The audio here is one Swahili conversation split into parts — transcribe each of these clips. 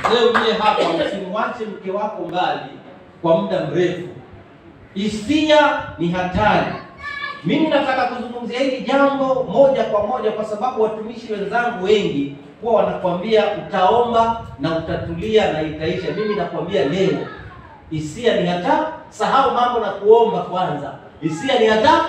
mzee uliye hapa, usimwache mke wako mbali kwa muda mrefu. Hisia ni hatari. Mimi nataka kuzungumzia hili jambo moja kwa moja, kwa sababu watumishi wenzangu wengi huwa wanakuambia utaomba na utatulia na itaisha. Mimi nakwambia leo, hisia ni hatari. Sahau mambo na kuomba kwanza, hisia ni hatari.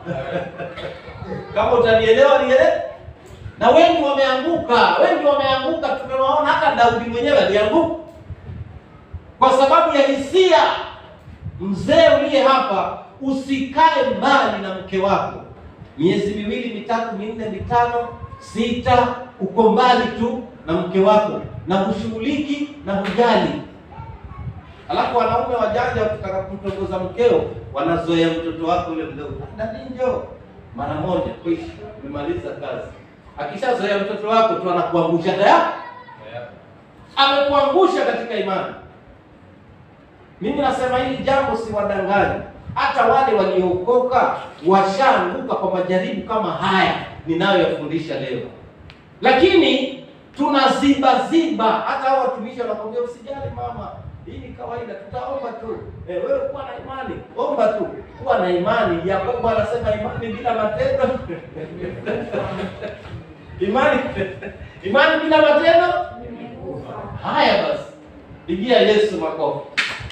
Kama utanielewa nielewe. Na wengi wameanguka, wengi wameanguka, tumewaona. Hata Daudi mwenyewe alianguka kwa sababu ya hisia. Mzee uliye hapa, usikae mbali na mke wako miezi miwili mitatu minne mitano sita, uko mbali tu na mke wako na hushughuliki na hujali. Alafu wanaume wajanja wakitaka kumtongoza mkeo, wanazoea mtoto wako yule mdogo, dadi njoo mara moja, kwisha, umemaliza kazi. Akishazoea mtoto wako tu anakuangusha tayari, amekuangusha katika imani. Mimi nasema hili jambo si wadanganyi, hata wale waliookoka washaanguka kwa majaribu kama haya ninayoyafundisha leo, lakini tunaziba ziba. Hata hao watumishi wanakwambia usijali mama, hii ni kawaida, tutaomba tu. Eh, wewe kuwa na imani, omba tu, kuwa na imani. Yakobo anasema imani bila matendo imani imani bila matendo. Haya basi, pigia Yesu makofi.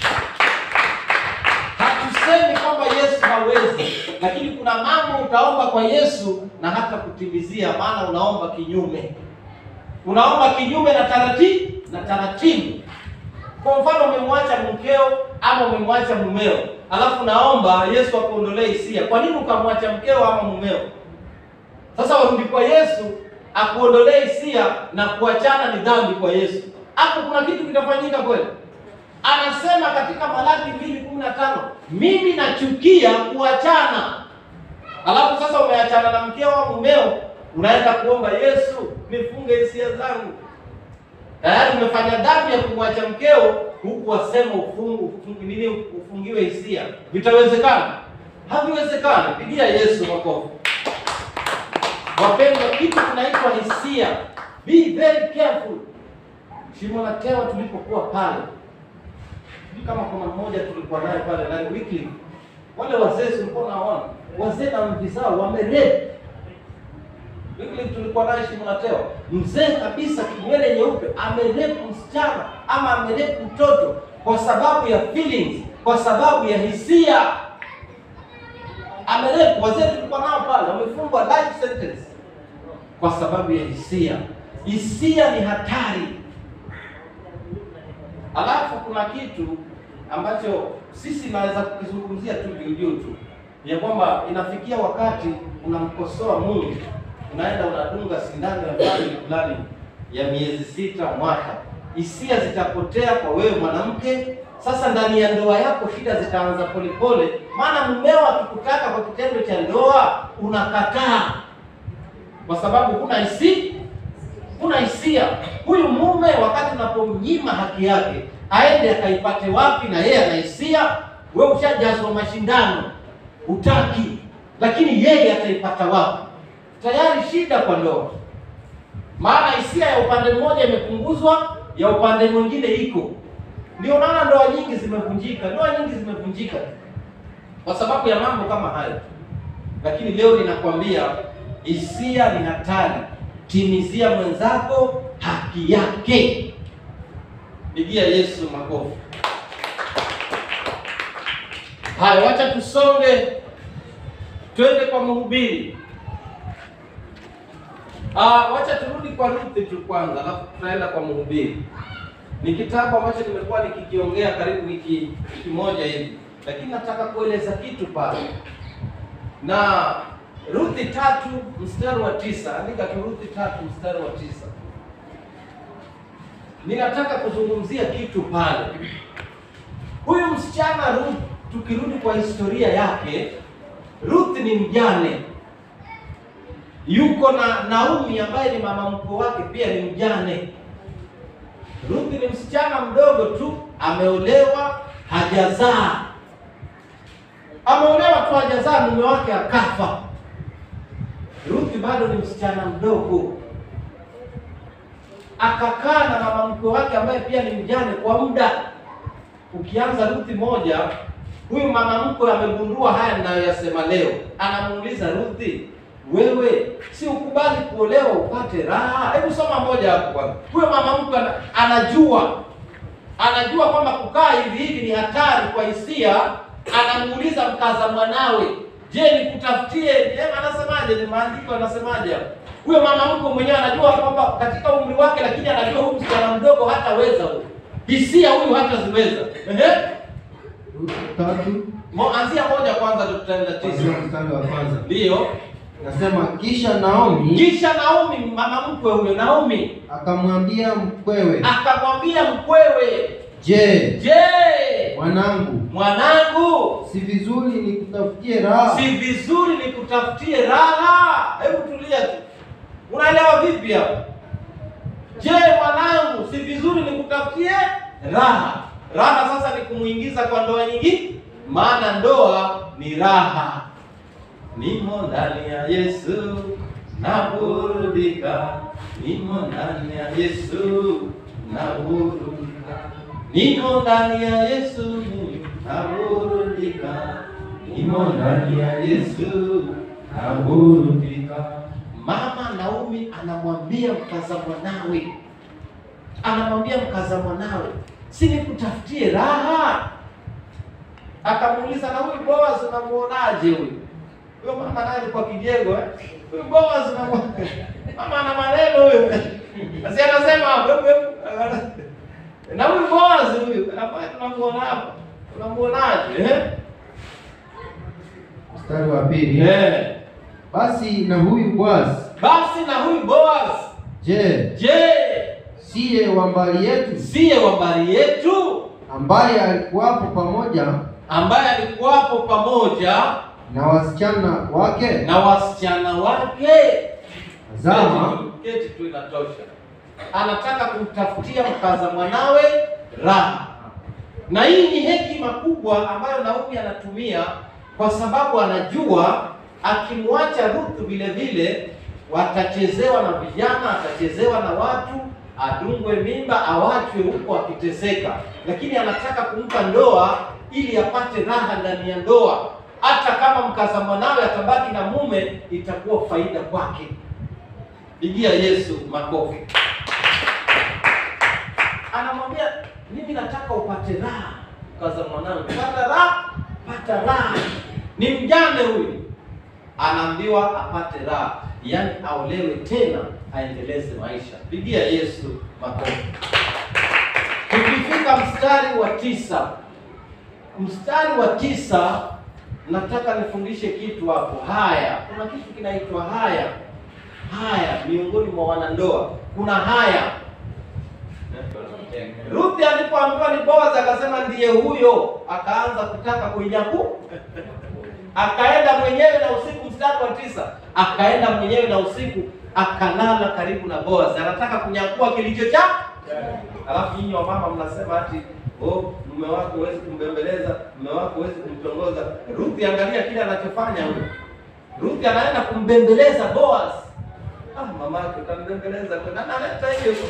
Hatusemi kwamba Yesu hawezi, lakini kuna mambo utaomba kwa Yesu na hata kutimizia, maana unaomba kinyume, unaomba kinyume na taratibu na taratibu. Kwa mfano, umemwacha mkeo ama umemwacha mumeo, alafu naomba Yesu akuondolee hisia. Kwa nini ukamwacha mkeo ama mumeo? Sasa warudi kwa Yesu akuondolee hisia na kuachana ni dhambi kwa Yesu. Hapo kuna kitu kitafanyika kweli? Anasema katika Malaki mbili kumi na tano mimi nachukia kuachana. Alafu sasa umeachana na mkeo au mumeo, unaenda kuomba Yesu, nifunge hisia zangu. Tayari umefanya dhambi ya kumwacha mkeo, huku wasema ufungu ufungu nini, ufungiwe hisia. Vitawezekana? Haviwezekani. Pigia Yesu makofi. Wapendwa, kitu kinaitwa hisia. Be very careful. Shimo la Tewa tulipokuwa pale, sijui kama kuna mmoja tulikuwa naye pale ndani weekly, wale wazee tulikuwa naona wazee na mvi zao wamerepu. Weekly tulikuwa naye Shimo la Tewa, mzee kabisa, kinywele nyeupe, amerepu msichana ama amerepu mtoto kwa sababu ya feelings, kwa sababu ya hisia amerepu. Wazee tulikuwa nao pale wamefungwa life sentence kwa sababu ya hisia. Hisia ni hatari. Alafu kuna kitu ambacho sisi naweza kukizungumzia tu juu juu tu, ya kwamba inafikia wakati unamkosoa Mungu, unaenda unadunga sindano ya fulani fulani ya miezi sita, mwaka, hisia zitapotea kwa wewe mwanamke. Sasa ndani ya ndoa yako shida zitaanza polepole, maana mumeo akikutaka kwa kitendo cha ndoa unakataa kwa sababu kuna hisia, kuna hisia. Huyu mume wakati unapomnyima haki yake aende akaipate wapi? Na yeye ana hisia, wewe ushajazwa mashindano, hutaki, lakini yeye ataipata wapi? Tayari shida kwa ndoa, maana hisia ya upande mmoja imepunguzwa, ya upande mwingine iko. Ndio maana ndoa nyingi zimevunjika, ndoa nyingi zimevunjika kwa sababu ya mambo kama hayo. Lakini leo ninakwambia hisia ni hatari. Timizia mwenzako haki yake. Pigia Yesu makofi. Haya, wacha tusonge, twende kwa mhubiri. Ah, wacha turudi kwa Ruthi tu kwanza, alafu tutaenda kwa mhubiri. Ni kitabu ambacho nimekuwa nikikiongea karibu wiki wiki moja hivi, lakini nataka kueleza kitu pale na Ruthi tatu mstari wa tisa. Andika tu Ruthi tatu mstari wa tisa. Ninataka kuzungumzia kitu pale. Huyu msichana Ruth, tukirudi kwa historia yake, Ruth ni mjane, yuko na Naomi ambaye ni mama mkwe wake, pia ni mjane. Ruth ni msichana mdogo tu, ameolewa, hajazaa. Ameolewa tu, hajazaa, mume wake akafa. Ruthi bado ni msichana mdogo. akakaa na mama mkwe wake ambaye pia ni mjane kwa muda. Ukianza Ruthi moja, huyu mama mkwe amegundua haya ninayoyasema leo, anamuuliza Ruthi, wewe si ukubali kuolewa upate raha? Hebu soma moja hapo kwanza. Huyo mama mkwe ana- anajua anajua kwamba kukaa hivi hivi ni hatari kwa hisia. Anamuuliza mkaza mwanawe, je, nikutafutie? Eh, anasemaje? Ni maandiko anasemaje hapo? Huyo mama mkwe mwenyewe anajua kwamba katika umri wake, lakini anajua huyu msichana mdogo hataweza huyu, hisia huyu hataziweza. Ehe, Ruthi tatu Mo- anzia moja kwanza, ndio tutaenda tisa. kuanzia mstari wa kwanza Ndiyo, nasema, kisha Naomi kisha Naomi, mama mkwe huyo Naomi akamwambia mkwewe, akamwambia mkwewe, je, je, mwanangu, mwanangu si vizuri nikutafutie raha? si vizuri nikutafutie raha? Hebu tulia tu, unaelewa vipi hapo? Je, mwanangu, si vizuri nikutafutie raha? Raha sasa ni kumuingiza kwa ndoa nyingine, maana ndoa ni raha. Nimo ndani ya Yesu naburudika, nimo ndani ya Yesu naburudika, nimo ndani ya Yesu naburudika, nimo ndani ya Yesu naburudika. Mama Naomi anamwambia mkaza mwanawe, anamwambia mkaza mwanawe, si nikutafutie raha? Akamuuliza, na huyu Boaz unamuonaje huyu? Huyo mama naye alikuwa kijego eh? Huyu Boaz unamuona? Mama ana maneno huyu. Basi anasema wewe wewe. Na huyu Boaz huyu ambaye tunamuona hapa. Unamuonaje eh? Mstari wa pili Eh. basi na huyu Boazi, Basi na huyu Boaz, je, je, siye wa mbali yetu, siye wa mbari yetu ambaye alikuwapo pamoja ambaye alikuwapo pamoja na wasichana wake? na wasichana wake? Tazama, Keti tu inatosha. Anataka kumtafutia mkaza mwanawe raha, na hii ni hekima kubwa ambayo Naomi anatumia kwa sababu anajua akimwacha Ruth vile vile watachezewa na vijana, atachezewa na watu, adungwe mimba, awachwe huko akiteseka, lakini anataka kumpa ndoa ili apate raha ndani ya ndoa. Hata kama mkaza mwanawe atabaki na mume, itakuwa faida kwake. Pigia Yesu makofi. Anamwambia, mimi nataka upate raha, mkaza mwanangu, pata raha, pata raha. Ni mjane huyu, anaambiwa apate raha, yaani aolewe tena, aendeleze maisha. Pigia Yesu makofi. Tukifika mstari wa tisa, mstari wa tisa, nataka nifundishe kitu hapo. Haya, kuna kitu kinaitwa haya haya miongoni mwa wanandoa kuna haya. Ruthi alipoambiwa ni Boaz akasema ndiye huyo, akaanza kutaka kuinyaku, akaenda mwenyewe na usiku. Mstari wa tisa, akaenda mwenyewe na usiku akalala karibu na Boaz, anataka kunyakua kilicho cha. Alafu nyinyi wamama mnasema ati oh, mume wako huwezi kumbembeleza, mume wako huwezi kumtongoza. Ruthi, angalia kile anachofanya huyo. Ruthi anaenda kumbembeleza Boaz. Ah, mama yake utambembeleza kwa nani analeta hiyo?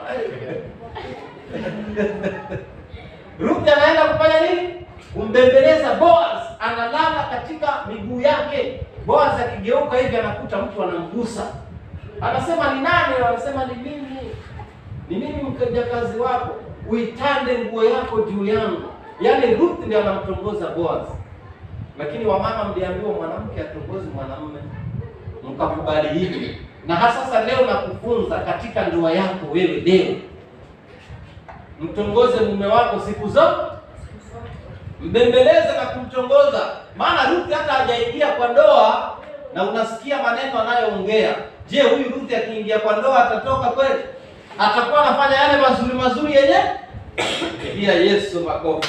Ruthi anaenda kufanya nini? Kumbembeleza Boaz, analala katika miguu yake. Boaz akigeuka hivi anakuta mtu anamgusa. Anasema ni nani? Anasema ni mimi. Ni mimi mjakazi wako. Uitande nguo yako juu yangu. Yaani Ruth ndiye anamtongoza Boaz. Lakini wamama mliambiwa mwanamke atongozi mwanamume. Mkakubali hivi. Na hasa sasa leo nakufunza katika ndoa yako wewe leo. Mtongoze mume wako siku zote. Mbembeleze na kumtongoza. Maana Ruth hata hajaingia kwa ndoa na unasikia maneno anayoongea. Je, huyu Ruth akiingia kwa ndoa atatoka kweli? Atakuwa anafanya yale mazuri mazuri yenye? Pigia Yesu makofi.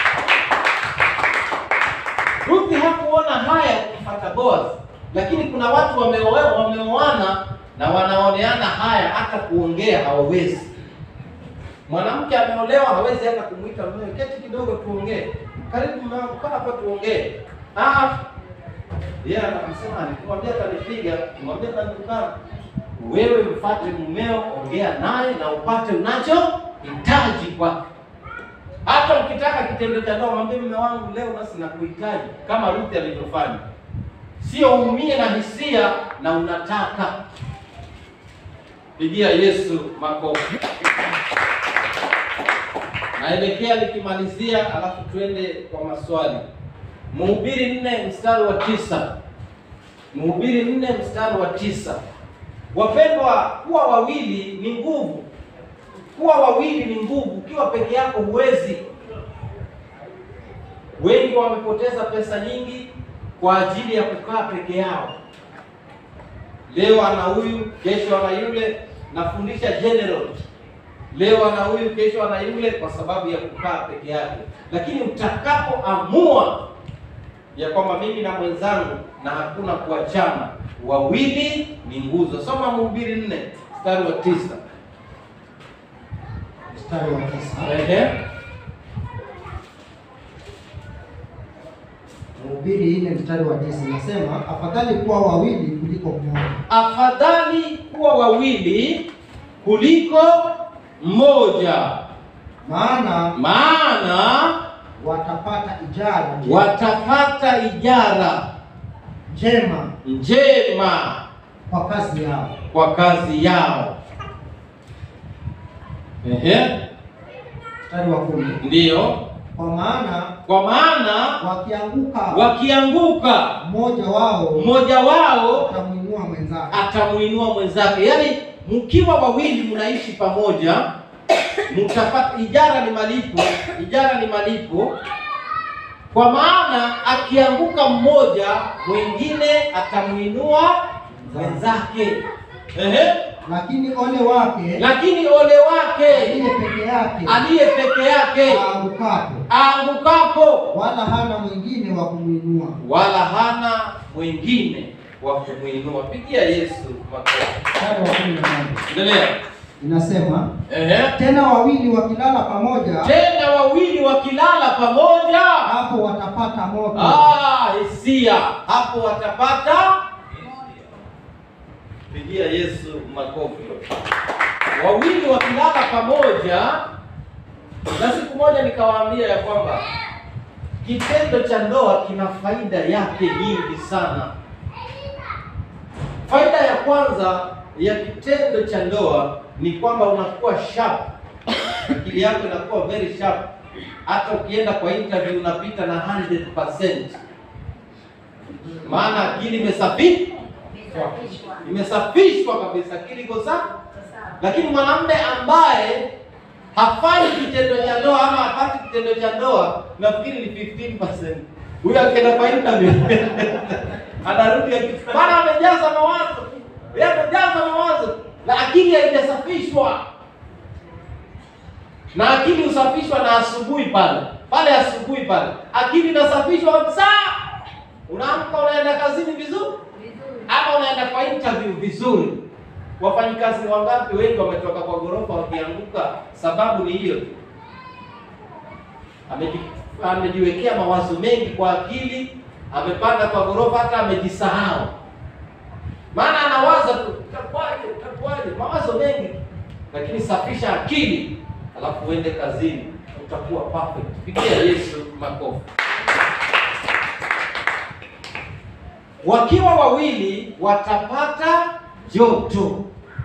Ruth hakuona haya kumfuata Boaz, lakini kuna watu wameoa wameoana na wanaoneana haya, hata kuongea hawawezi. Mwanamke ameolewa hawezi hata kumwita mume, keti kidogo tuongee, karibu mume wangu, kaa hapa tuongee. Ah, yeye anasema nikwambia atanipiga, nimwambia atanitukana. wewe mfate mumeo, ongea naye na upate unachohitaji kwake. Hata ukitaka kitendo cha ndoa, mwambie mume wangu, leo basi nakuhitaji, kama Ruth alivyofanya. Sio uumie na hisia na unataka. Pigia Yesu makofi. Naelekea nikimalizia, alafu tuende kwa maswali. Mhubiri nne mstari wa tisa. Mhubiri nne mstari wa tisa. Wapendwa, kuwa wawili ni nguvu. Kuwa wawili ni nguvu. Ukiwa peke yako huwezi. Wengi wamepoteza pesa nyingi kwa ajili ya kukaa peke yao. Leo ana huyu, kesho ana yule. Nafundisha general, leo ana huyu, kesho ana yule, kwa sababu ya kukaa peke yake. Lakini utakapoamua ya kwamba mimi na mwenzangu na hakuna kuachana, wawili ni nguzo. Soma Mhubiri nne mstari wa tisa. Mstari wa tisa. Ehe. Mhubiri nne mstari wa tisa inasema afadhali kuwa wawili kuliko mmoja, Afadhali kuwa wawili kuliko mmoja, maana maana watapata ijara njema- watapata ijara njema njema kwa kazi yao. kwa kazi yao. Ehe, Mstari wa kumi ndiyo. kwa maana Kwa maana wakianguka wakianguka, mmoja wao mmoja wao atamwinua mwenzake. atamuinua mwenzake. Yaani, mkiwa wawili mnaishi pamoja, mtapata ijara. Ni malipo, ijara ni malipo. Kwa maana akianguka mmoja, mwingine atamuinua mwenzake. Ehe, Lakini ole wake lakini ole wake aliye peke yake aliye peke yake aangukapo, aangukapo, wala hana mwingine wa kumwinua. wala hana mwingine wa kumwinua. Pigia Yesu makofi. Mstari wa kumi na moja Endelea. inasema Ehe. tena wawili wakilala pamoja, Tena wawili wakilala pamoja, hapo watapata moto. ah, hisia hapo watapata. Pigia Yesu makofi. Wawili wakilala pamoja, na siku moja nikawaambia ya kwamba kitendo cha ndoa kina faida yake nyingi sana. Faida ya kwanza ya kitendo cha ndoa ni kwamba unakuwa sharp, akili yako inakuwa very sharp. Hata ukienda kwa interview unapita na 100%, maana akili imesafi imesafishwa kabisa, akili iko safi. Lakini mwanamume ambaye hafanyi kitendo cha ndoa ama hapati kitendo cha ndoa, nafikiri ni 15%. Huyo akienda kwa interview anarudi aki- maana amejaza mawazo, yeye amejaza mawazo na akili haijasafishwa. Na akili husafishwa na asubuhi pale pale, asubuhi pale akili inasafishwa kabisa. Unaamka unaenda kazini vizuri, ama unaenda kwa interview vizuri. Wafanyikazi wangapi wengi wametoka kwa ghorofa wakianguka? Sababu ni hiyo tu, Ameji- amejiwekea mawazo mengi kwa akili, amepanda kwa ghorofa, hata amejisahau, maana anawaza tu itakuwaje, itakuwaje, mawazo mengi. Lakini safisha akili, alafu uende kazini, utakuwa perfect. Pigia Yesu makofi. Wakiwa wawili watapata joto.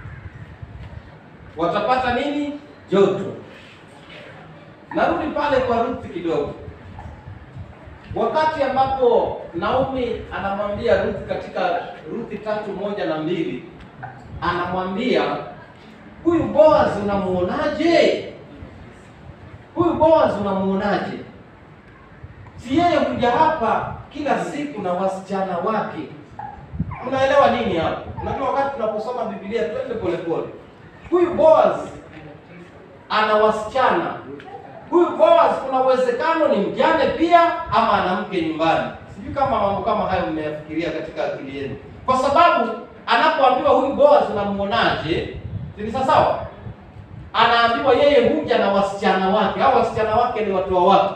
Watapata nini? Joto. Narudi pale kwa Ruth kidogo. Wakati ambapo Naomi anamwambia Ruth katika Ruth tatu moja na mbili anamwambia huyu Boaz unamuonaje? Huyu Boaz unamuonaje? Si yeye huja hapa kila siku na wasichana wake. Unaelewa nini hapo? Unajua wakati tunaposoma Biblia twende polepole. Huyu Boaz ana wasichana. Huyu Boaz kuna uwezekano ni mjane pia ama ana mke nyumbani. Sijui kama mambo kama hayo mmeyafikiria katika akili yenu, kwa sababu anapoambiwa huyu Boaz unamuonaje, ni sawa, anaambiwa yeye huja na wasichana wake, au wasichana wake ni watu wa wapi?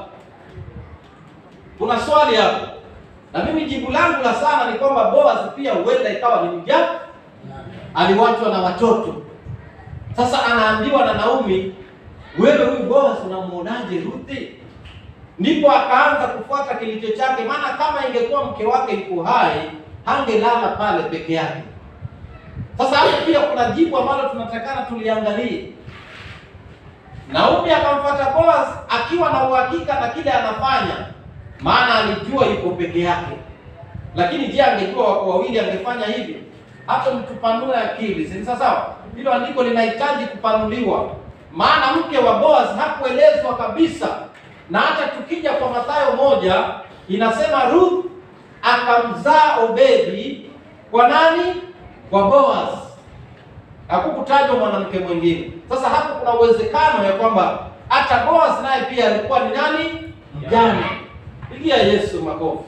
Kuna swali hapo, na mimi jibu langu la sana ni kwamba Boaz pia huenda ikawa ni mjane aliwachwa na watoto. Sasa anaambiwa na Naomi, wewe huyu Boaz unamuonaje Ruthi? Ndipo akaanza kufuata kilicho chake, maana kama ingekuwa mke wake yuko hai hangelala pale peke yake. Sasa hapo pia kuna jibu ambalo tunatakana tuliangalie. Naomi akamfuata Boaz akiwa na uhakika na kile anafanya, maana alijua yuko peke yake. Lakini je, angejua wako wawili angefanya hivyo? Hapo mtupanue akili, si sawa sawa? Hilo andiko linahitaji kupanuliwa, maana mke wa Boaz hakuelezwa kabisa. Na hata tukija kwa Mathayo moja inasema Ruth akamzaa Obedi kwa nani? Kwa Boaz. Hakukutajwa mwanamke mwingine. Sasa hapo kuna uwezekano ya kwamba hata Boaz naye pia alikuwa ni nani? Mjane. Pigia Yesu makofi.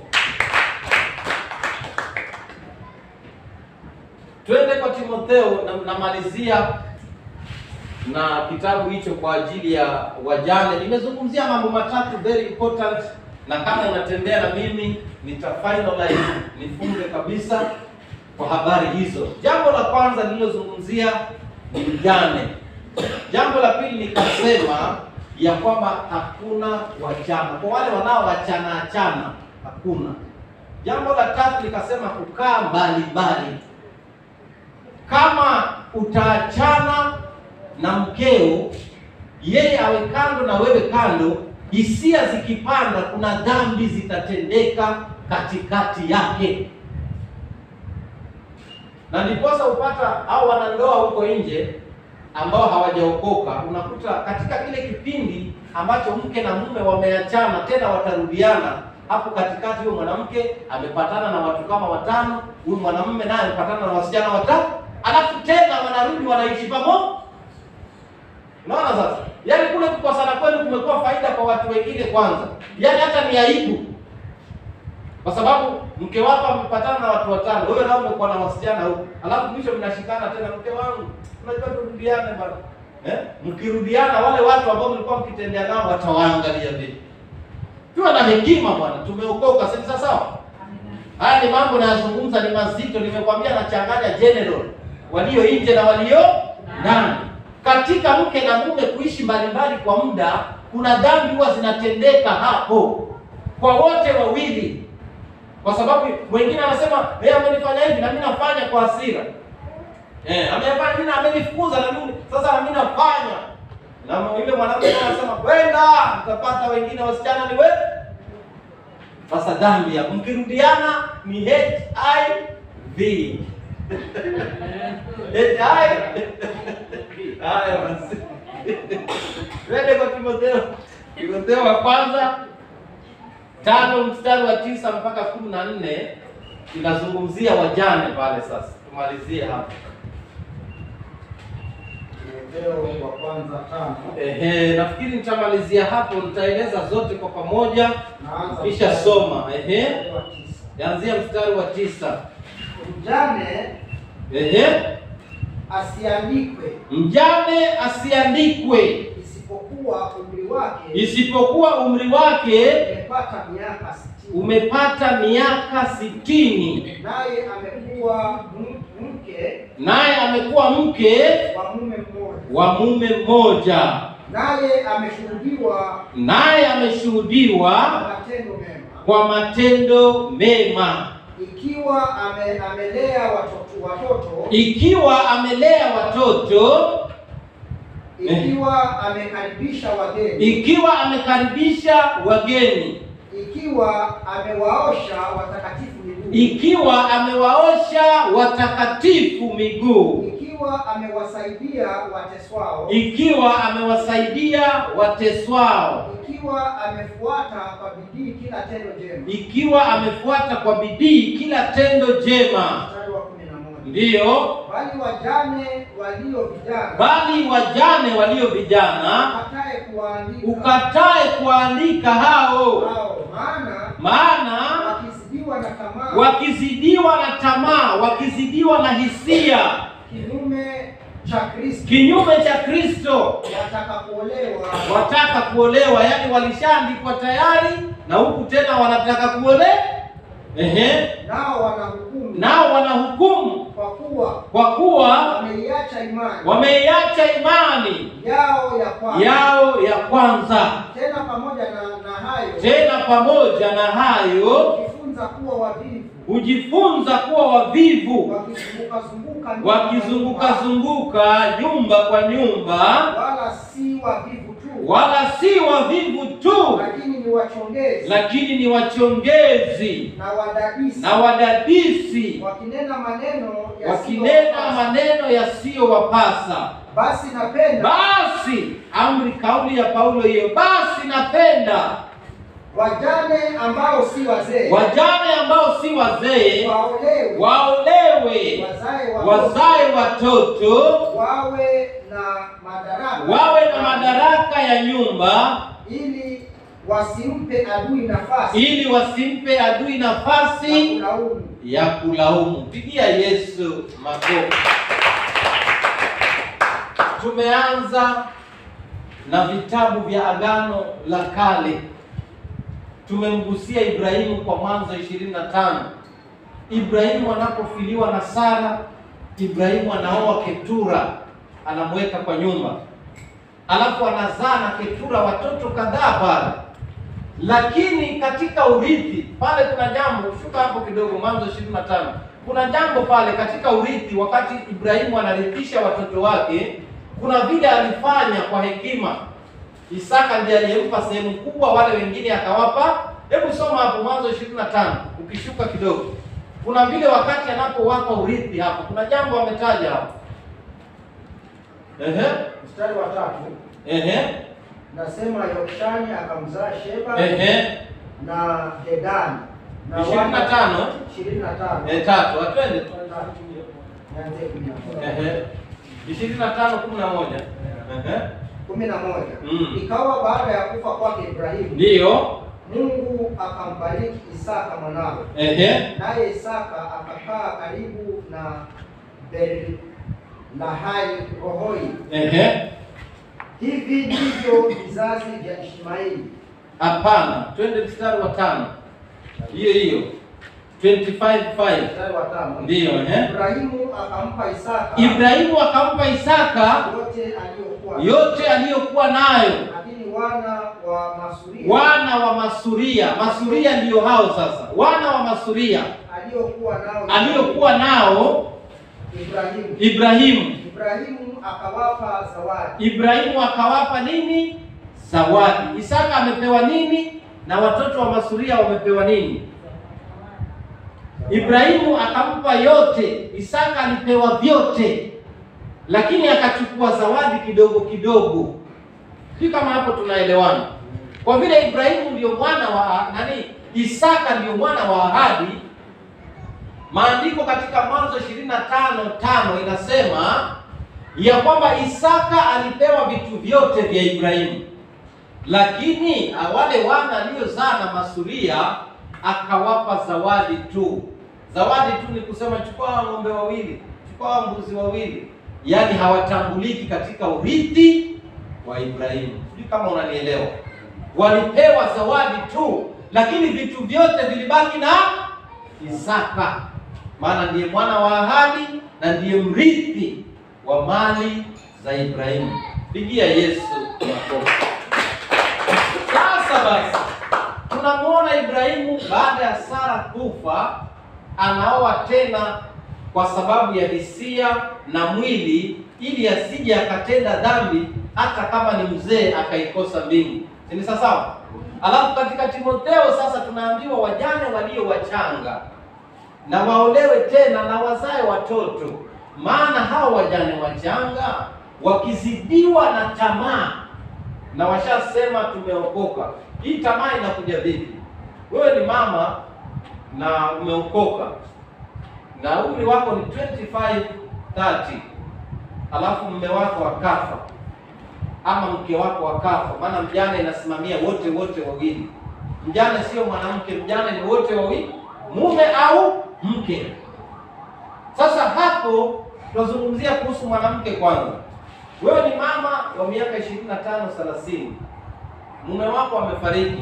Twende kwa Timotheo na namalizia na kitabu hicho kwa ajili ya wajane. Nimezungumzia mambo matatu very important, na kama unatembea na mimi nita finalize nifunge kabisa kwa habari hizo. Jambo la kwanza nililozungumzia ni mjane. Jambo la pili nikasema ya kwamba hakuna wachana, kwa wale wanaoachana achana hakuna. Jambo la tatu nikasema kukaa mbali mbali kama utaachana na mkeo, yeye awe kando na wewe kando, hisia zikipanda, kuna dhambi zitatendeka katikati yake, na ndiposa upata au wanandoa huko nje ambao hawajaokoka, unakuta katika kile kipindi ambacho mke na mume wameachana, tena watarudiana hapo katikati, huyo mwanamke amepatana na watu kama watano, huyu mwanamume naye amepatana na wasichana watatu alafu tena wanarudi wanaishi pamoja. Unaona sasa, yaani kule kukosana kwenu kumekuwa faida kwa watu wengine kwanza, yaani hata ni aibu, kwa sababu mke wako amepatana na watu watano, wewe nao umekuwa na wasichana huko, alafu mwisho mnashikana tena, mke wangu, unajua turudiane bwana eh? Mkirudiana wale watu ambao mlikuwa mkitendea nao watawaangalia vipi? Tuwe na hekima bwana, tumeokoka sasa. Sawa, haya ni mambo nayazungumza, ni mazito. Nimekwambia nachanganya general walio nje na walio ndani. Katika mke na mume kuishi mbalimbali kwa muda, kuna dhambi huwa zinatendeka hapo kwa wote wawili, kwa sababu mwingine anasema yeye amenifanya hivi na mimi nafanya kwa hasira, eh, amefanya mimi, amenifukuza na mimi sasa na mimi nafanya, na yule mwanamke anasema kwenda, mtapata wengine wasichana ni wewe. Sasa dhambi ya mkirudiana ni HIV Haya basi. Twende kwa Timotheo. Timotheo wa kwanza tano mstari wa tisa mpaka kumi na nne inazungumzia wajane pale. Sasa tumalizie hapo. Timotheo wa kwanza tano. Ehe, nafikiri nitamalizia hapo, nitaeleza zote kwa pamoja Naanza kisha mstari- soma. Ehe, mstari wa tisa. anzia mstari wa tisa. Mjane Ehe, asiandikwe mjane asiandikwe isipokuwa umri wake isipokuwa umri wake umepata miaka sitini, umepata miaka sitini, naye amekuwa m- mke naye amekuwa mke wa mume mmoja, wa mume mmoja, naye ameshuhudiwa naye kwa ameshuhudiwa matendo mema, kwa matendo mema, ikiwa ame, amelea watoto watoto, ikiwa amelea watoto, ikiwa amekaribisha wageni, ikiwa amekaribisha wageni, ikiwa amewaosha watakatifu miguu, ikiwa amewaosha watakatifu miguu, ikiwa amewasaidia wateswao, ikiwa amewasaidia wateswao, ikiwa amefuata kwa bidii kila tendo jema. ikiwa amefuata kwa bidii kila tendo jema. Mstari wa kumi na moja. Ndiyo, Bali wajane walio vijana bali wajane walio vijana ukatae kuwaandika ukatae kuandika hao, hao, maana maana wakizidiwa na tamaa wakizidiwa na tamaa, wakizidiwa na hisia, kinyume cha Kristo kinyume cha Kristo, wataka kuolewa wataka kuolewa, yaani walishaandikwa tayari na huku tena wanataka kuole Ehe. nao wanahukumu Nao wanahukumu kwa kuwa kwa kuwa wameiacha imani wameiacha imani yao ya kwanza. yao ya kwanza. Tena pamoja na, na hayo Tena pamoja na hayo kujifunza kuwa wavivu, hujifunza kuwa wavivu, wakizunguka zunguka nyumba wakizunguka kwa nyumba, zunguka nyumba kwa nyumba, wala si wavivu tu, wala si wavivu tu, lakini ni wachongezi lakini ni wachongezi na wadadisi, na wadadisi, wakinena maneno wakinena yasiyowapasa. maneno yasiyowapasa. Basi napenda Basi amri, kauli ya Paulo hiyo, basi napenda wajane ambao si wazee wajane ambao si wazee waolewe, waolewe, wazae watoto, wazae watoto, wawe na madaraka, wawe na madaraka ya nyumba, ili wasimpe adui nafasi ili wasimpe adui ya nafasi kulaumu. ya kulaumu. Pigia Yesu makofi. Tumeanza na vitabu vya Agano la Kale. Tumemgusia Ibrahimu kwa Mwanzo 25. Ibrahimu anapofiliwa na Sara, Ibrahimu anaoa Ketura, anamweka kwa nyumba, alafu anazaa na Ketura watoto kadhaa pale lakini katika urithi pale kuna jambo, shuka hapo kidogo, Mwanzo 25. Kuna jambo pale katika urithi, wakati Ibrahimu anarithisha watoto wake, kuna vile alifanya kwa hekima. Isaka ndiye aliyempa sehemu kubwa, wale wengine akawapa. Hebu soma hapo Mwanzo 25, ukishuka kidogo, kuna vile wakati anapowapa urithi hapo, kuna jambo ametaja hapo. Ehe, Mstari wa tatu ehe, nasema Yokshani akamzaa Sheba ehe, na Dedani na ishirini na tano ishirini na tano eh, tatu, atwende Nianzie kumi na moja. Ehe. ishirini na tano kumi na moja Ehe. kumi na moja Mm. ikawa baada ya kufa kwake Ibrahimu ndiyo Mungu akambariki Isaka mwanawe Ehe. naye Isaka akakaa karibu na Berlahai Rohoi. Ehe. Hivi ndivyo vizazi vya Ishmaeli. hapana twende mstari wa tano hiyo hiyo 25:5 Mstari wa tano. ndiyo ehe. Ibrahimu akampa Isaka Ibrahimu akampa Isaka yote aliyokuwa yote aliyokuwa nayo lakini wana wa Masuria wana wa Masuria Masuria ndiyo hao sasa wana wa Masuria aliyokuwa nao aliyokuwa nao Ibrahimu. Ibrahimu Ibrahimu akawapa zawadi Ibrahimu akawapa nini? Zawadi. Isaka amepewa nini? Na watoto wa Masuria wamepewa nini? Ibrahimu akampa yote, Isaka alipewa vyote, lakini akachukua zawadi kidogo kidogo. Si kama hapo tunaelewana? Kwa vile Ibrahimu ndio mwana wa nani, Isaka ndio mwana wa ahadi. Maandiko katika Mwanzo 25 tano inasema ya kwamba Isaka alipewa vitu vyote vya Ibrahimu, lakini wale wana aliozaa na Masuria akawapa zawadi tu. Zawadi tu ni kusema chukua ng'ombe wawili, chukua mbuzi wawili, yaani hawatambuliki katika urithi wa Ibrahimu. Sijui kama unanielewa. Walipewa zawadi tu, lakini vitu vyote vilibaki na Isaka, maana ndiye mwana wa ahadi na ndiye mrithi wa mali za Ibrahimu. Pigia Yesu makofi. Sasa basi, tunamwona Ibrahimu baada ya Sara kufa anaoa tena kwa sababu ya hisia na mwili, ili asije akatenda dhambi hata kama ni mzee akaikosa mbingu. Si ni sawa? Alafu katika Timotheo sasa tunaambiwa wajane walio wachanga na waolewe tena na wazae watoto, maana hao wajane wachanga wakizidiwa na tamaa, na washasema tumeokoka. Hii tamaa inakuja vipi? Wewe ni mama na umeokoka na umri wako ni 25 30, alafu mume wako akafa ama mke wako akafa, maana mjane inasimamia wote wote wawili. Mjane sio mwanamke, mjane ni wote wawili, mume au mke. Sasa hapo tunazungumzia kuhusu mwanamke kwanza. Wewe ni mama wa miaka 25 30, mume wako amefariki,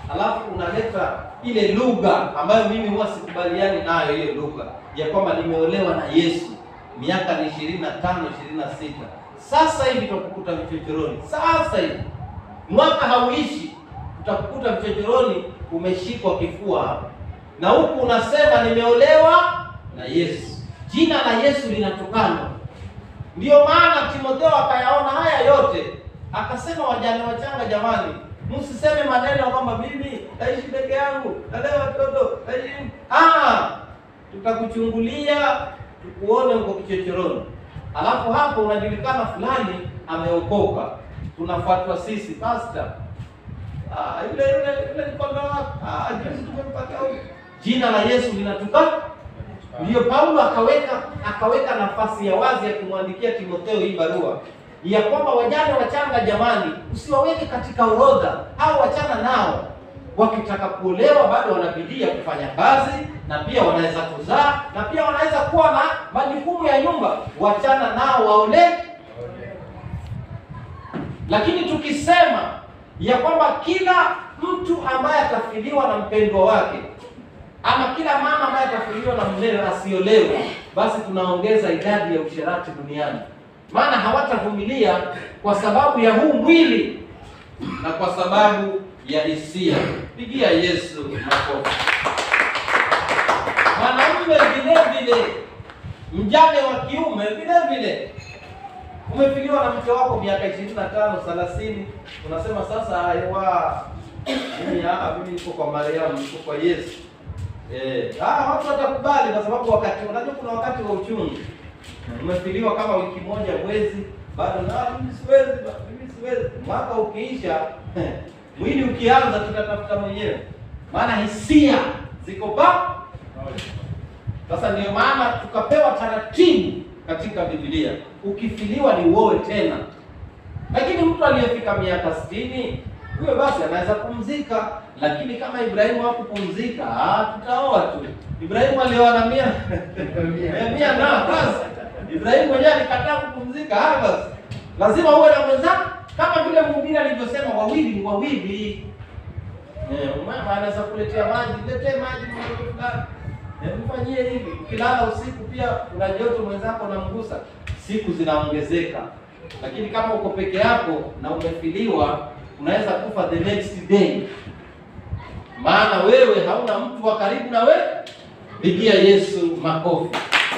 alafu unaleta ile lugha ambayo mimi huwa sikubaliani nayo, hiyo lugha ya kwamba nimeolewa na Yesu miaka ni ishirini na tano ishirini na sita sasa hivi tutakukuta vichochoroni, sasa hivi mwaka hauishi, utakukuta vichochoroni umeshikwa kifua hapa, na huku unasema nimeolewa na Yesu. Jina la Yesu linatokana. Ndiyo maana Timotheo akayaona haya yote, akasema wajane wachanga, jamani, msiseme maneno kwamba mimi naishi peke yangu, nalea watoto naishi ah, tutakuchungulia tukuone uko kichochoroni, alafu hapo unajulikana fulani ameokoka, tunafuatwa sisi pastor Ah, yule yule yule ni kondoo wako. Ah, juzi tumempata huyu. Jina la Yesu linatuka. Ndiyo Paulo akaweka akaweka nafasi ya wazi ya kumwandikia Timotheo hii barua ya kwamba wajane wachanga, jamani, usiwaweke katika orodha au wachana nao. Wakitaka kuolewa bado wana bidii ya kufanya kazi na pia wanaweza kuzaa na pia wanaweza kuwa na majukumu ya nyumba. Wachana nao waolee. Lakini tukisema ya kwamba kila mtu ambaye atafiliwa na mpendwa wake ama kila mama ambaye atafiliwa na mumewe asiolewe, basi tunaongeza idadi ya usherati duniani, maana hawatavumilia kwa sababu ya huu mwili na kwa sababu ya hisia. Pigia Yesu makofi. Mwanamume vile vile, mjane wa kiume vile vile umefiliwa na mke wako miaka ishirini na tano thelathini, unasema sasa aiwa, mimi ah, mimi niko kwa Mariamu, niko kwa Yesu. Eh, ah, watu watakubali kwa sababu wakati unajua kuna wakati wa uchungu. Umefiliwa kama wiki moja, mwezi, bado na mimi siwezi, ba- mimi siwezi. Mwaka ukiisha, mwili ukianza, tutatafuta mwenyewe, maana hisia ziko ba sasa ndio maana tukapewa taratibu katika Biblia, ukifiliwa ni uoe tena. Lakini mtu aliyefika miaka sitini huyo basi anaweza kupumzika, lakini kama Ibrahimu hakupumzika, ah, tutaoa tu. Ibrahimu alioa na mia Eh, mia na basi. Ibrahimu mwenyewe alikataa kupumzika, ah, basi lazima uwe na mwenzako, kama vile mhubiri alivyosema, wawili ni wawili. Eh, mama anaweza kuletea maji, letee maji mtoto fulani. Eh, mfanyie hivi. Ukilala usiku pia una joto mwenzako unamgusa, siku zinaongezeka. Lakini kama uko peke yako na umefiliwa, unaweza kufa the next day, maana wewe hauna mtu wa karibu na wewe. Pigia Yesu makofi.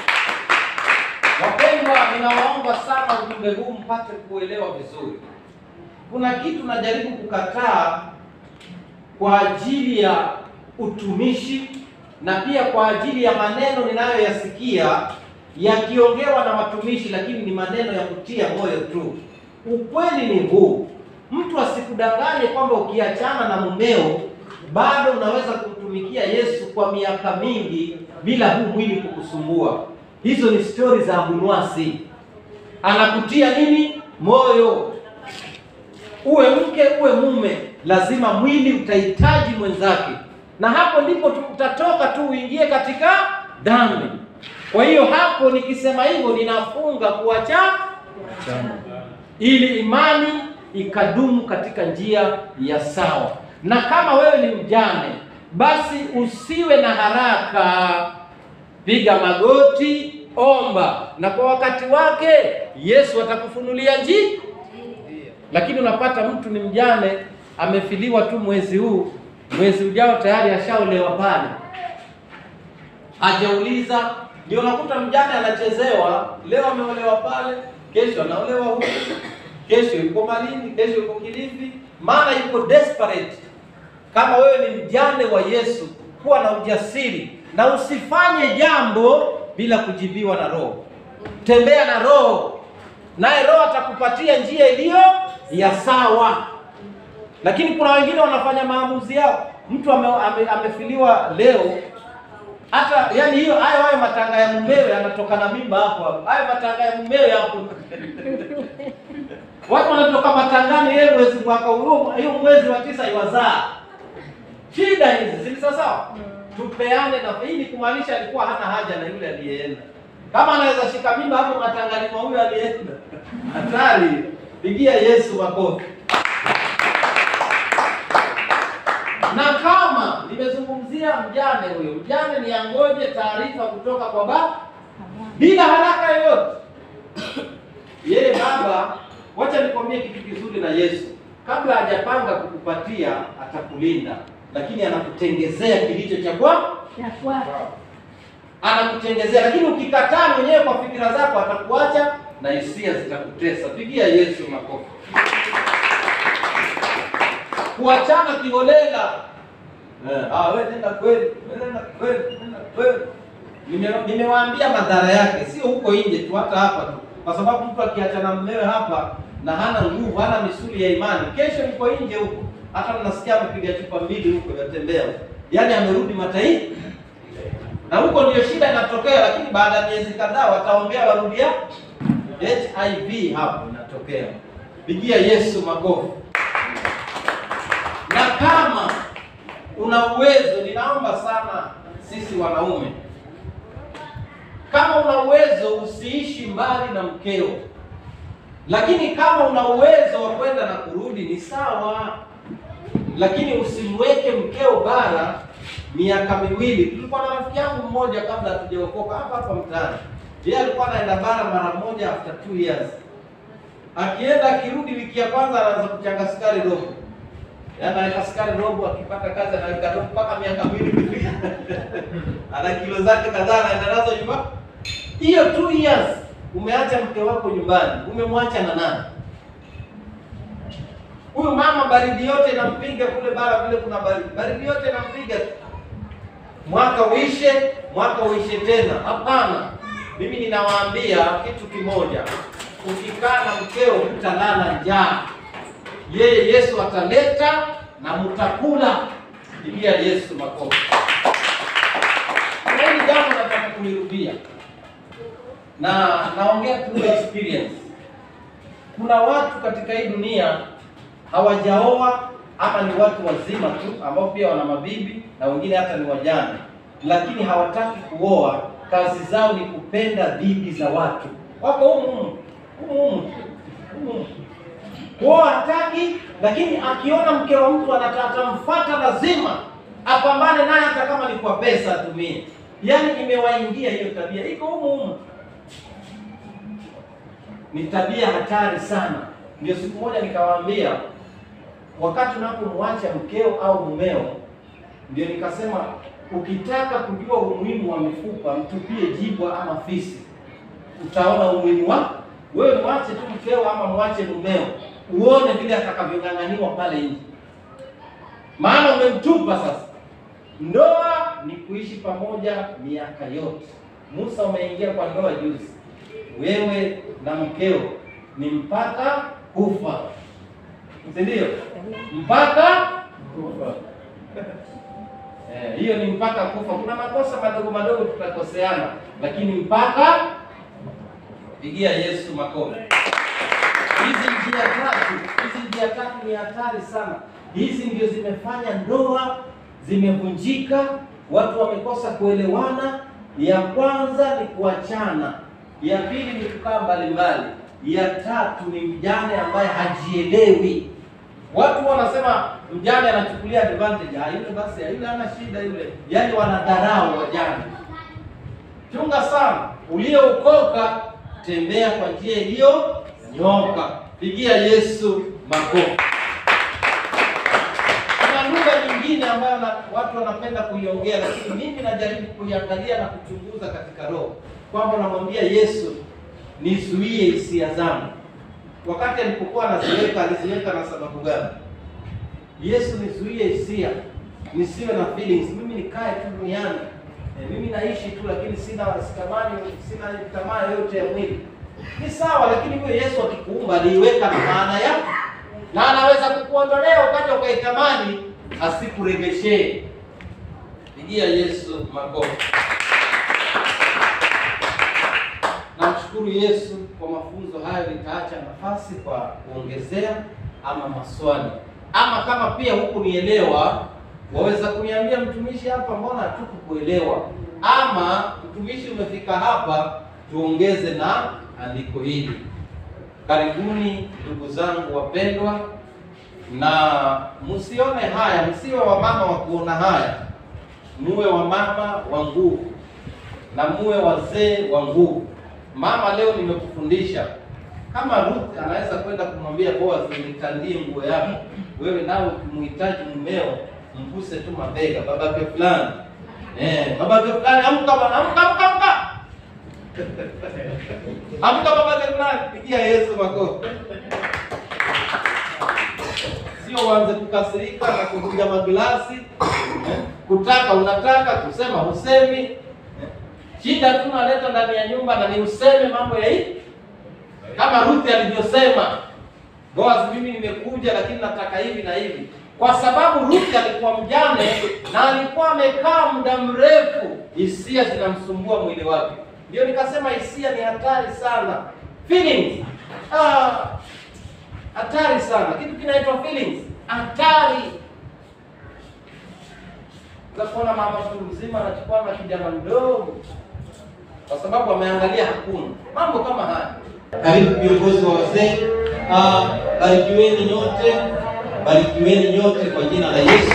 Wapendwa, ninawaomba sana ujumbe huu mpate kuelewa vizuri. Kuna kitu najaribu kukataa kwa ajili ya utumishi na pia kwa ajili ya maneno ninayoyasikia yakiongewa na watumishi, lakini ni maneno ya kutia moyo tu. Ukweli ni huu, mtu asikudanganye kwamba ukiachana na mumeo bado unaweza kumtumikia Yesu kwa miaka mingi bila huu mwili kukusumbua. Hizo ni stori za abunwasi. Anakutia nini moyo uwe mke uwe mume, lazima mwili utahitaji mwenzake, na hapo ndipo tu- utatoka tu uingie katika dhambi. Kwa hiyo hapo nikisema hivyo, ninafunga kuacha ili imani ikadumu katika njia ya sawa. Na kama wewe ni mjane, basi usiwe na haraka, piga magoti, omba, na kwa wakati wake Yesu atakufunulia njia lakini unapata mtu ni mjane amefiliwa tu mwezi huu, mwezi ujao tayari ashaolewa pale, hajauliza. Ndio unakuta mjane anachezewa, leo ameolewa pale, kesho anaolewa huku, kesho yuko Malindi, kesho yuko Kilifi, maana yuko desperate. Kama wewe ni mjane wa Yesu, kuwa na ujasiri na usifanye jambo bila kujibiwa na Roho. Tembea na Roho, naye Roho atakupatia njia iliyo ya sawa. Lakini kuna wengine wanafanya maamuzi yao. Mtu ame, ame, amefiliwa leo, hata yani hiyo hayo hayo matanga ya mumewe anatoka na mimba hapo hapo, hayo matanga ya mumewe hapo watu wanatoka matangani, yeye mwezi mwaka huo, hiyo mwezi wa tisa iwazaa. Shida hizi si sawa sawa, tupeane na hii ni kumaanisha alikuwa hana haja na yule aliyeenda. Kama anaweza shika mimba hapo matangani mwa huyo aliyeenda, hatari. Pigia Yesu makofi. Na kama nimezungumzia mjane huyo, mjane ni angoje taarifa kutoka kwa baba bila haraka yoyote. Yeye baba, wacha nikwambie kitu kizuri na Yesu, kabla hajapanga kukupatia atakulinda, lakini anakutengezea kilicho cha kwa anakutengezea, lakini ukikataa mwenyewe kwa fikira zako atakuacha na hisia zitakutesa. Pigia Yesu makofi. Kuachana kiholela Eh, ah, wewe nenda kweli, wewe nenda kweli, nenda kweli. Nime- Nimewaambia madhara yake, sio huko nje tu, hata hapa tu, kwa sababu mtu akiachana na mmewe hapa na hana nguvu, hana misuli ya imani, kesho yuko nje huko, hata mnasikia amepiga chupa mbili huko, yatembea huko, yaani amerudi mataifa, na huko ndio shida inatokea. Lakini baada ya miezi kadhaa wataombea warudia HIV, hapo inatokea. Pigia Yesu makofi. Na kama una uwezo, ninaomba sana sisi wanaume, kama una uwezo usiishi mbali na mkeo, lakini kama una uwezo wa kwenda na kurudi ni sawa, lakini usimweke mkeo bara miaka miwili. Tulikuwa na rafiki yangu mmoja kabla hatujaokoka hapa hapa mtaani, yeye alikuwa anaenda bara mara moja after two years, akienda akirudi, wiki ya kwanza anaanza kuchanga sukari robo Yaani anaweka sukari robo, akipata kazi anaweka robo mpaka miaka miwili kufika. Ana kilo zake kadhaa anaenda nazo nyumbani. Hiyo two years umeacha mke wako nyumbani, umemwacha na nani? Huyu mama baridi yote inampiga kule bara, vile kuna baridi, baridi yote inampiga tu. Mwaka uishe, mwaka uishe tena. Hapana, mimi ninawaambia kitu kimoja, ukikaa na mkeo hutalala njaa yeye Yesu ataleta na mtakula. Pigia Yesu makofi. Na hili jambo nataka kulirudia, na naongea through experience. Kuna watu katika hii dunia hawajaoa ama ni watu wazima tu ambao pia wana mabibi na wengine hata ni wajane, lakini hawataki kuoa. Kazi zao ni kupenda bibi za watu. Wako humu humu humu humu humu kuoa hataki, lakini akiona mke wa mtu anataka atamfuata, lazima apambane naye, hata kama ni kwa pesa atumie. Yaani imewaingia hiyo tabia, iko humu humu. Ni tabia hatari sana. Ndio siku moja nikawaambia, wakati unapomwacha mkeo au mumeo, ndio nikasema ukitaka kujua umuhimu wa mifupa, mtupie jibwa ama fisi, utaona umuhimu wa wewe. Mwache tu mkeo ama mwache mumeo uone vile atakavyong'ang'aniwa pale nje, maana umemtupa sasa. Ndoa ni kuishi pamoja miaka yote. Musa, umeingia kwa ndoa juzi, wewe na mkeo ni mpaka kufa, si ndio? Mpaka kufa. Eh, hiyo ni mpaka kufa. Kuna makosa madogo madogo tutakoseana, lakini mpaka. Pigia Yesu makofi. Hizi njia tatu, hizi njia tatu ni hatari sana. Hizi ndio zimefanya ndoa zimevunjika, watu wamekosa kuelewana. Ya kwanza ni kuachana, ya pili ni kukaa mbalimbali, ya tatu ni mjane ambaye hajielewi. Watu wanasema mjane anachukulia advantage, ah, yule basi, yule hana shida yule, yaani wanadharau wajane. Chunga sana, uliyookoka tembea kwa njia iliyonyoka. Pigia Yesu makofi. Kuna lugha nyingine ambayo na, watu wanapenda kuiongea, lakini mimi najaribu kuiangalia na kuchunguza katika roho, kwamba namwambia Yesu nizuie hisia zangu. Wakati alipokuwa anaziweka, aliziweka na sababu gani? Yesu, nizuie hisia, nisiwe na feelings, mimi nikae tu duniani E, mimi naishi tu lakini sina sitamani sina tamaa yoyote ya mwili. Ni sawa, lakini huyo Yesu akikuumba aliiweka na maana yake, na anaweza kukuondolea ukaja ukaitamani asikuregeshee. Pigia Yesu makofi. Namshukuru Yesu kwa mafunzo hayo. Nitaacha nafasi kwa kuongezea ama maswali, ama kama pia huku nielewa waweza kuniambia mtumishi, hapa mbona hatukukuelewa, ama mtumishi, umefika hapa tuongeze na andiko hili. Karibuni ndugu zangu wapendwa, na msione haya, msiwe wamama wa kuona haya, muwe wamama wa nguvu na muwe wazee wa nguvu. Mama, leo nimekufundisha kama Ruth anaweza kwenda kumwambia Boaz, nitandie nguo yako, wewe nawe ukimhitaji mumeo mguse tu mabega, babake fulani eh, babake fulani, amka bwana, amka, amka, amka, amka babake fulani, pigia Yesu makofi. Sio uanze kukasirika na kuvunja maglasi eh, kutaka unataka, kusema husemi eh. Shida tu naleta ndani ya nyumba na ni useme mambo ya hivi kama Ruth alivyosema, Boaz, mimi nimekuja lakini nataka hivi na hivi, kwa sababu Ruth alikuwa mjane na alikuwa amekaa muda mrefu, hisia zinamsumbua mwili wake. Ndio nikasema hisia ni hatari sana, feelings ah, hatari sana. Kitu kinaitwa feelings, hatari. Utakuona mama mtu mzima anachukua na kijana mdogo kwa sababu ameangalia hakuna mambo kama haya. Karibu viongozi wa wazee, ah, barikiweni nyote, barikiweni nyote kwa jina la Yesu.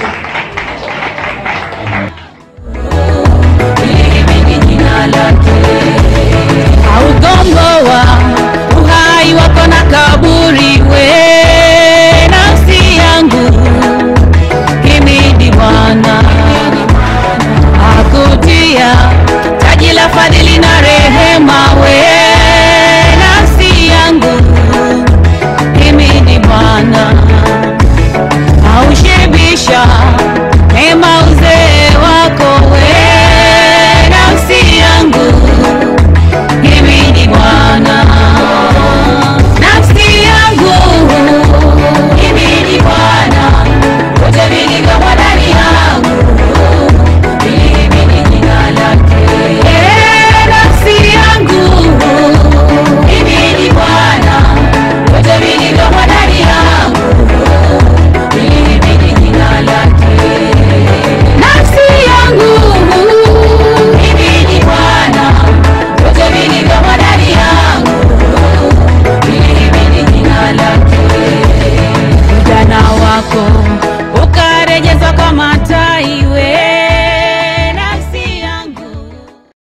Hili jina lake, augongo wa uhai wako na kaburi